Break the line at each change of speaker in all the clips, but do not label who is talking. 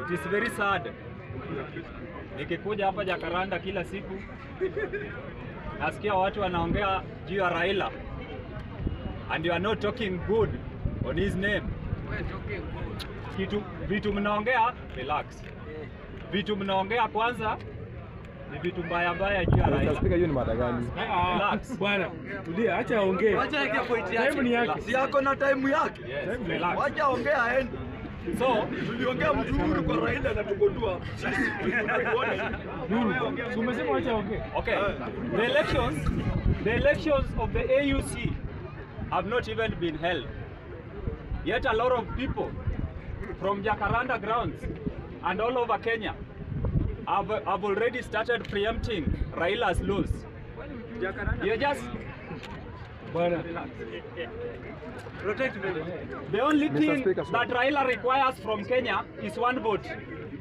It is very sad. Nikikuja hapa Jakaranda kila siku nasikia watu wanaongea juu ya Raila and you are not talking good on his name. Kitu vitu mnaongea relax. Vitu mnaongea kwanza ni vitu mbaya mbaya juu ya
Mr.
Raila.
Speaker, hiyo ni mada gani?
Relax.
Bwana, tulia, acha aongee.
Wacha yake point
Time ni
yake.
yake.
Si yako na time yake.
Yes, relax.
Wacha ongea aende.
So,
Tuliongea mzuri kwa Raila na tukotua.
Nuru, si umesema acha aongee.
Okay, the elections, the elections of the AUC have not even been held. Yet a lot of people from Jacaranda grounds and all over Kenya have, have already started preempting Raila's laws. You just
Bwana,
the only
Mr.
thing
Speaker,
that Raila requires from Kenya is one vote.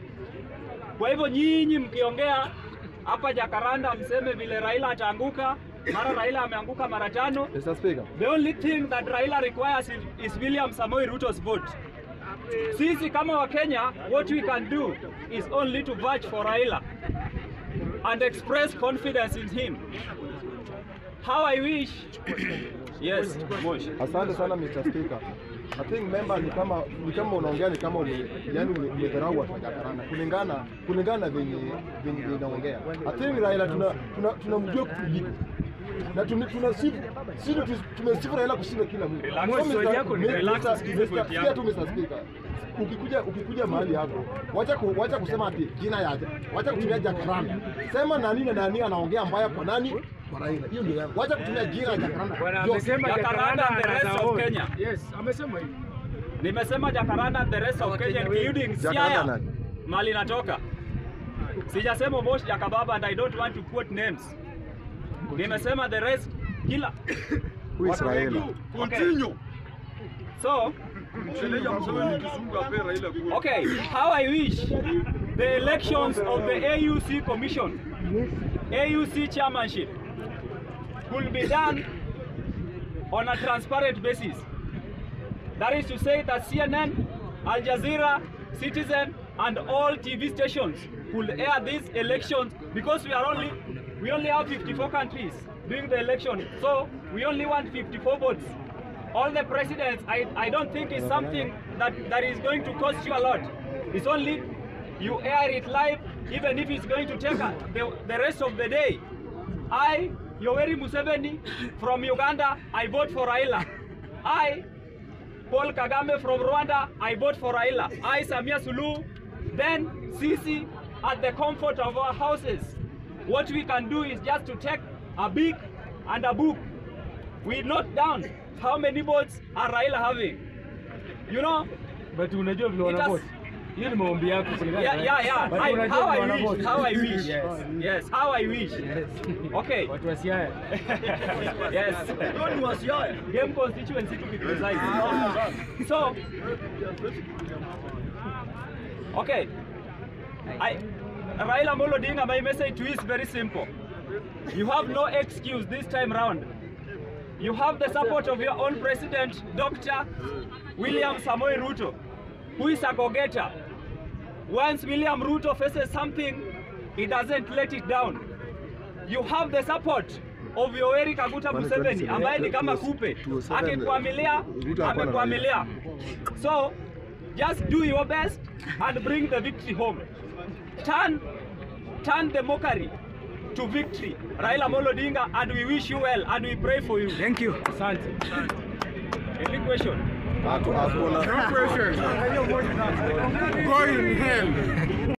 Kwa hivyo nyinyi mkiongea hapa Jacaranda mseme vile Raila ataanguka, mara Raila ameanguka mara tano,
Mr. Speaker,
The only thing that Raila requires is, is William Samoei Ruto's vote. Sisi kama Wakenya, what we can do is only to vouch for Raila and express confidence in him. How I wish. Yes, Mosh.
asante sana Mr. Speaker. I think member ni kama ni kama unaongea ni kama ume, yani ume- umedharau watu wa Jakaranda kulingana kulingana na venye venye venye unaongea. I think Raila tuna tuna tunamjua kuliko na tuna tuna sifu sisi tumesifu Raila kushinda kila mtu.
Relax.
So,
Swali
Mr.
yako ni
Mr.
relax,
Mr.
usikize
Mr.
point
Sikia
yako.
tu Mr. Speaker. Ukikuja ukikuja mahali hapo, wacha ku, wacha kusema ati jina ya wacha kutumia Jakaranda. Sema nani na nani anaongea mbaya kwa nani? Kwa Raila. Hiyo ndio yangu. Wacha kutumia jina ya Jakaranda.
bwana
Ndio.
amesema
Jacaranda
Jacaranda
and the rest of
anazaona.
Kenya.
Yes, amesema hivi.
Nimesema Jacaranda and the rest of Kenya including
Jacaranda
Siaya.
nani?
Mali natoka. Sijasema Mosh Jakababa and I don't want to quote names. Nimesema the rest kila
Who is Raila?
Continue.
So,
Msheleja Museveni kizungu ape Raila kura.
Okay, how I wish the elections of the AUC Commission, AUC chairmanship, could be done on a transparent basis. That is to say that CNN, Al Jazeera, Citizen, and all TV stations could air these elections because we are only we only have 54 countries doing the election, so we only want 54 votes. All the presidents, I, I don't think is something that, that is going to cost you a lot. It's only you air it live, even if it's going to take a, the, the rest of the day. I, Yoweri Museveni from Uganda, I vote for Raila. I, Paul Kagame from Rwanda, I vote for Raila. I, Samia Suluhu, then Sisi at the comfort of our houses. What we can do is just to take a big and a book. We note down how many votes are Raila having. You know,
But unajua vile
It has-
wanavote. Hiyo ni maombi yako kulingana
yeah,
na-
yeah, yeah.
But
I,
unajua
how
vile
I
wanavote.
wish, how I wish.
Yes.
Yes, how I wish. Okay.
Watu wa Siaya.
yes.
Hiyo ni wasiaya.
Game constituency to be precise. So, okay. I, Raila Amolo Odinga, my message to you is very simple. You have no excuse this time round. You have the support of your own president, Dr. William Samoei Ruto, who is a go-getter. Once William Ruto faces something, he doesn't let it down. You have the support of Yoweri Kaguta Museveni ambaye ni kama kupe, akikwamilia amekwamilia. So just do your best and bring the victory home. Turn, turn the mockery to victory. Raila Amolo Odinga, and we wish you well and we pray for you.
Thank you. Asante.
Any question?
Hapo hakuna.
No question. Go in hell.